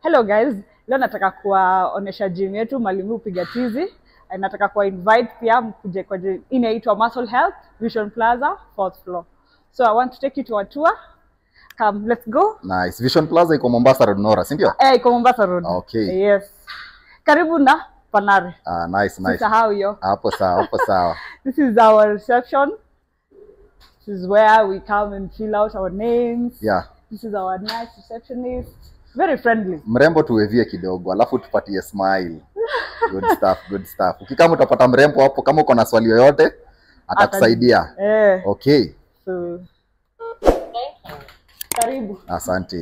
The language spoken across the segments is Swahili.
Hello guys, leo nataka kuwaonesha gym yetu Mwalimu Upiga Tizi. Eh, Nataka kuwa invite pia mkuje kwa gym inaitwa Muscle Health Vision Plaza fourth floor. So I want to take you to a tour. Come, let's go. Nice. Vision Plaza iko Mombasa Road Nora, si ndio? Eh, iko Mombasa Road. Okay. Yes. Karibu na Panare. Ah, nice, nice. Sisahau hiyo. Hapo sawa, hapo sawa. This is our reception. This is where we come and fill out our names. Yeah. This is our nice receptionist. Very friendly. Mrembo tuwevie kidogo, alafu tupatie smile. Good stuff, good stuff. Ukikama utapata mrembo hapo, kama uko na swali yoyote atakusaidia. Eh. Okay. So, karibu Asante.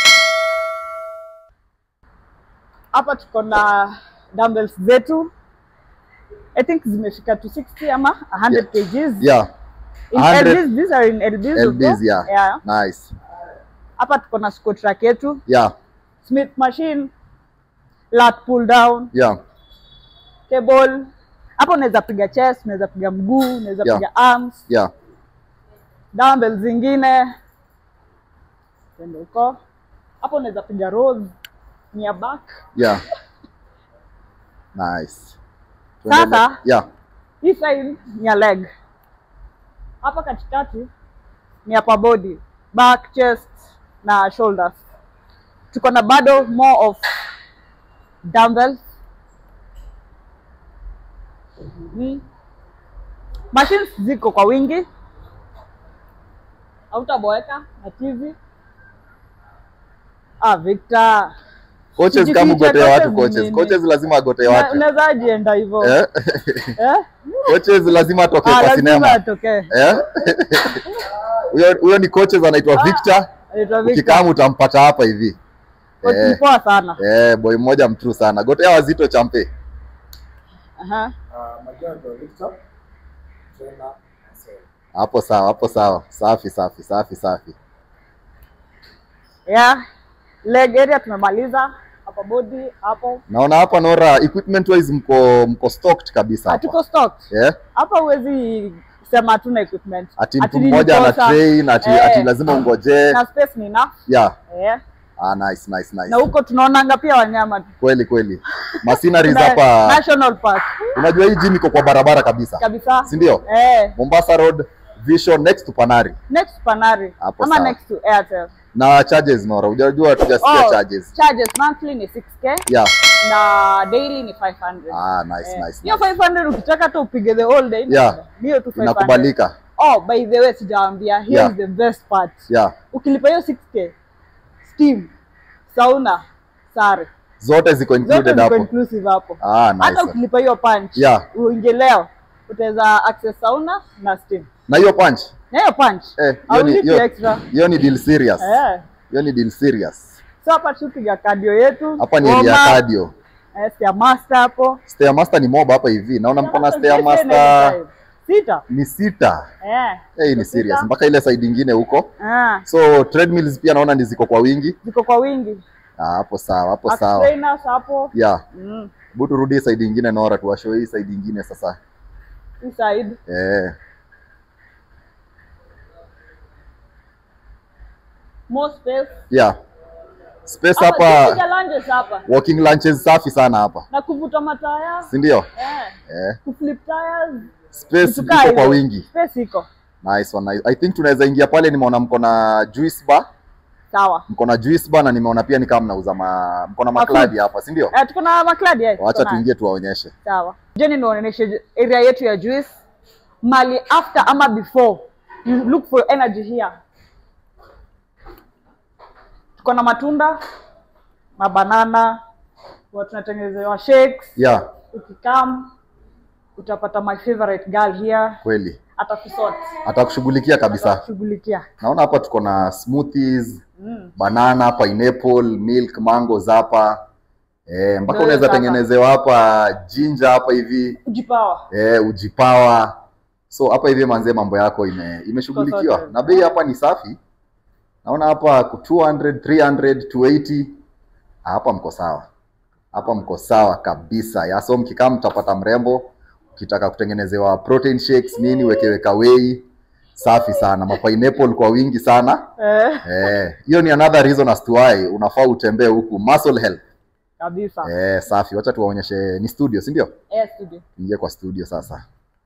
hapa tuko na dumbbells zetu i think zimefika to 60 ama 100 kgs Yeah. in 100 lbs these are in lbs LBs, also. yeah. yeah Nice. hapa tuko na squat rack yetu Yeah. smith machine lat pull down Yeah. cable hapo unaweza piga chest unaweza piga mguu unaweza Yeah. piga arms Yeah. dumbbells zingine twende huko hapo unaweza piga rows near back Yeah. Nice. Tuendelee. Sasa- Yeah. hii side ni ya leg hapa katikati ni upper body back chest na shoulders tuko na bado more of dumbbells Mhm. machines ziko kwa wingi hautaboeka na tizi ah Victor Coaches Jifiche, kama ugotee coaches watu ni coaches. nini? Coaches lazima agotee Una- watu. unaweza ajienda hivyo Eh? eh? Coaches lazima atokee Ah, kwa lazima sinema. atokee Eh? Huyo huyo ni coaches anaitwa Victor. Anaitwa Victor. Ukikama utampata hapa hivi. Coach Eh. ni poa sana Eh, boy mmoja mtrue sana. Gotea wazito champe. Aha. Uh, majina ndo Victor trainer Marcel. Hapo sawa, hapo sawa. Safi, safi, safi, safi. yeah leg area tumemaliza hapa body hapo Naona hapa Nora equipment wise mko mko stocked kabisa hatuko hapa. stock Eh? hapa huwezi sema hatuna equipment Ati Ati mtu nini mmoja ana kosa. train ati, Eh. ati lazima ungoje. na space ni enough Yeah. eh. Ah, nice, nice, nice. na huko tunaonanga pia wanyama Kweli kweli. Machineries Kuna hapa. national park Unajua hii gym iko kwa barabara kabisa. kabisa Si ndio? eh. Mombasa Road Vision next to Panari. next panari Hapo ama sawa. next to airtel Na charges Nora, hujajua tujasikia charges. charges monthly ni 6k Yeah. na daily ni 500 Ah, nice, Eh, nice. hiyo nice. 500 ukitaka tu upige the whole day Yeah. ni hiyo tu 500 Inakubalika. oh by the way sijaambia here Yeah. is the best part Yeah. ukilipa hiyo 6k steam sauna sare Zote ziko zote included ziko hapo. inclusive hapo Ah, hata nice. ukilipa hiyo punch Yeah. uingie leo utaweza access sauna na steam Na hiyo punch? na hiyo punch Eh, hiyo ni haulipi hiyo- extra hiyo ni deal serious. eh Hiyo ni deal serious. so hapa tupiga cardio yetu Hapa ni area warm up, cardio. eh, stairmaster hapo Stairmaster ni mob hapa hivi. Naona mko na Stairmaster stairmaster sita ni sita. eh Eh, hii ni Sita. serious. Mpaka ile side ingine huko. ah So treadmills pia naona ni ziko kwa wingi. ziko kwa wingi Ah, hapo sawa, hapo Axe sawa. trainers hapo Yeah. mm. Hebu turudi side ingine Nora, tuwashow hii side ingine sasa. hii side Eh. more space Yeah. Space hapa hapa tupiga lunges hapa walking lunches safi sana hapa. na kuvuta mataya Si ndio? eh Eh. kuflip tires Space vitu kaa iko kwa hizo. wingi. space iko Nice one. nice. I think tunaweza ingia pale, nimeona mko na juice bar, sawa mko na juice bar na nimeona pia ni kama mnauza ma mko na Mafood. makladi hapa, si ndio? eh tuko na makladi eh Wacha tuko na- tuingie tuwaonyeshe. sawa jeni nionyeshe area yetu ya juice mali after ama before you look for energy here tuko na matunda mabanana huwa tunatengenezewa shakes Yeah, ukikam utapata my favorite girl here kweli. atakusort Atakushughulikia kabisa. atakushughulikia Naona hapa tuko na smoothies, mm. banana, pineapple, milk, mangoes hapa. Eh, mpaka Ndio unaweza sasa. tengenezewa hapa ginger hapa hivi. kujipawa Eh, ujipawa. So hapa hivi manze mambo yako ime imeshughulikiwa. sorted. Na bei hapa ni safi. Naona hapa ku 200, 300, 280. Hapa mko sawa. Hapa mko sawa kabisa. Ya so mkikaa mtapata mrembo. Ukitaka kutengenezewa protein shakes nini wekeweka whey. safi sana mapineapple kwa wingi sana Eh, eh hiyo ni another reason as to why unafaa utembee huku muscle health kabisa. eh safi wacha tuwaonyeshe ni studio si ndio Eh, studio. ingie kwa studio sasa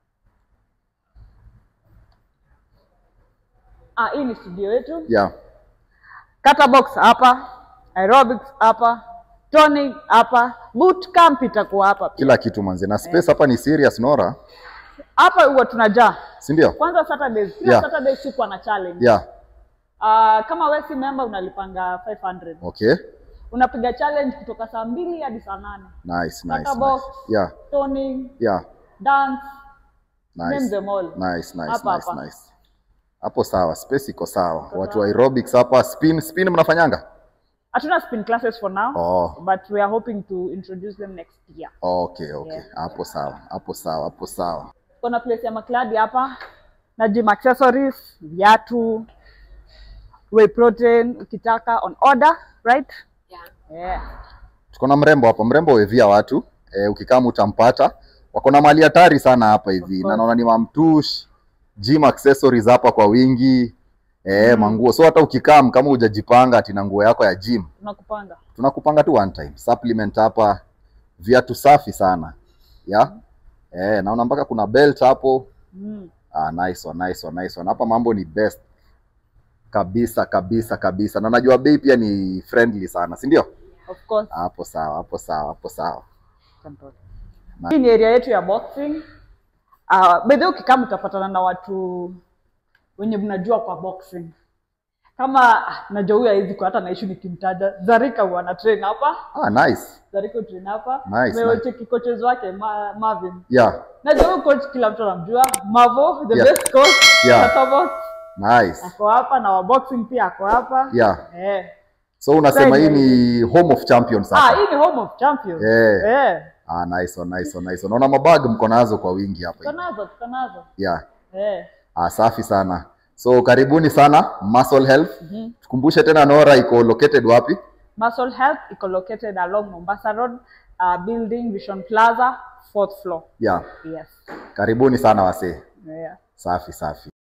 Ah, hii ni studio yetu. yeah Kata box hapa, aerobics hapa, toning hapa, boot camp itakuwa hapa. pia. kila kitu manze na space hapa ni serious Nora Hapa huwa tunajaa. si ndio Kwanza Saturdays, kila Yeah. Saturday sikuwa na challenge. yeah Ah, kama wewe si member unalipanga 500. okay Unapiga challenge kutoka saa mbili hadi saa nane. nice Kata nice, box. nice. yeah Toning, yeah dance, name nice them all. nice nice Hapa, nice hapa. nice hapo sawa space iko sawa watu wa aerobics hapa spin spin mnafanyanga Hatuna spin classes for now, oh but we are hoping to introduce them next year. okay okay Yeah. hapo sawa hapo sawa hapo sawa Kuna place ya makladi hapa na gym accessories, viatu, whey protein ukitaka on order, right? Yeah. Yeah. tuko na mrembo hapa mrembo wevia watu e, ukikama utampata wako na mali hatari sana hapa hivi na naona ni mamtush gym accessories hapa kwa wingi e, manguo so hata ukikam kama hujajipanga ati na nguo yako ya gym Tunakupanga. tunakupanga tu one time supplement hapa viatu safi sana ya eh naona mpaka kuna belt hapo Mm. ah, nice one, nice one, nice one. hapa mambo ni best kabisa kabisa kabisa na najua bei pia ni friendly sana si ndio Of course. hapo sawa hapo sawa hapo sawa Hii ni area yetu ya boxing. Uh, by the way ukikama utapatana na watu wenye mnajua kwa boxing. Kama ah, najua huyu hawezi kwa hata naishi nikimtaja. Zarika huwa ana train hapa. ah, nice Zarika train hapa. Nice, Nimecheki coaches wake Ma, Marvin. yeah Najua huyu coach kila mtu anamjua. Mavo, the Yeah. best coach. Yeah. Katabox nice ako hapa na wa boxing pia ako hapa. yeah Eh. so unasema hii Thank ni home of champions Ah, hapa hii ni home of champions. Eh. Eh. ah, nice one, nice one, nice one. naona mabag mko nazo kwa wingi hapa Tuko hivi. nazo, tuko nazo. yeah Eh. Ah, safi sana. So karibuni sana Muscle Health. Tukumbushe tena Nora iko located wapi? Muscle Health iko located along Mombasa Road, uh, building Vision Plaza, fourth floor. Yeah. Yes. Karibuni sana wasee. Yeah. Safi safi.